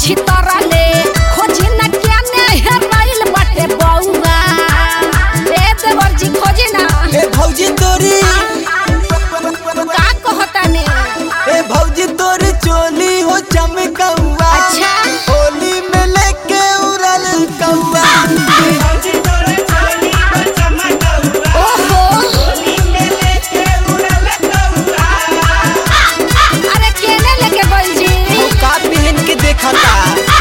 छितरले खोजी न क्या ने हेराइल बाटे बौआ ए देवर जी खोजी ना ए भौजी तोरी का कहता ने ए भौजी तोरी चोली हो चमकौआ अच्छा होली में लेके उड़ल कौआ ओहो अरे केने लेके गइल जी वो का पहन के देखता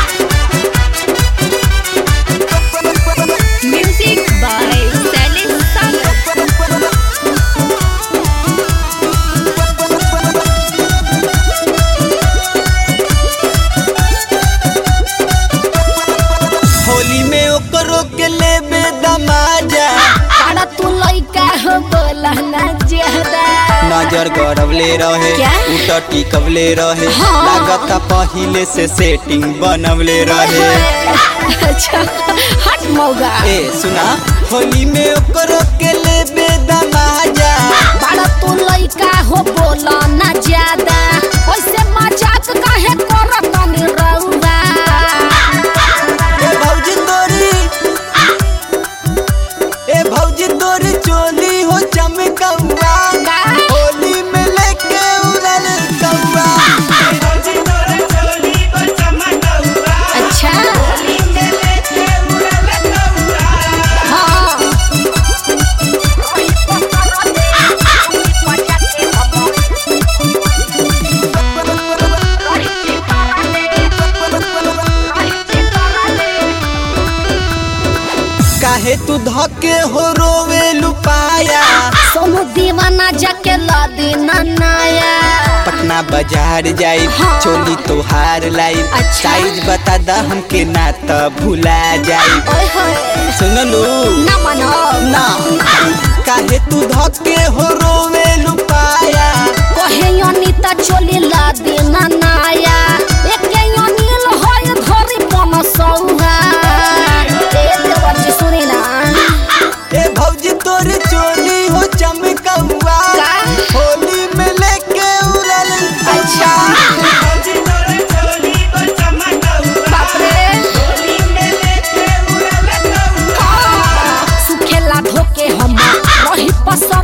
म्यूजिक बाय सैलिस संग होली में ओकरो के लेबे दमाजा अरे तू लइका हो बोला ना ज्यादा नजर गड़वले रहे क्या? उट टिकवले रहे हाँ। लागता पहिले से सेटिंग बनवले रहे अच्छा हट मौगा ए सुना होली में ओकरो के लेबे दमाजा बड़ा तू लइका हो बोला ना ज्यादा ओइसे मजाक काहे करत नी रउआ ए भौजी तोरी ए भौजी तोरी चोली हो चमकौआ का? होली में लेके उड़ल कौआ अच्छा हाँ काहे तू धके हो रोवे लुपाया सोनू दीवाना जाके ला देना नाया पटना बाजार जाई हाँ। चोली तोहार लाई अच्छा। साइज बता दा हमके ना त भुला जाई ओए होए सुनलू ना मनो ना काहे तू धके हो रोवे लुपाया कहे अनिता चोली ला देना नाया एके अनिल होय धरी पन सौहा ए देवर जी सुनी ना ए भौजी तोरी चोली हो चमकौआ का? होली में लेके उड़ल अच्छा बाप रे हाँ, सुखेला धोके हम रही पसंद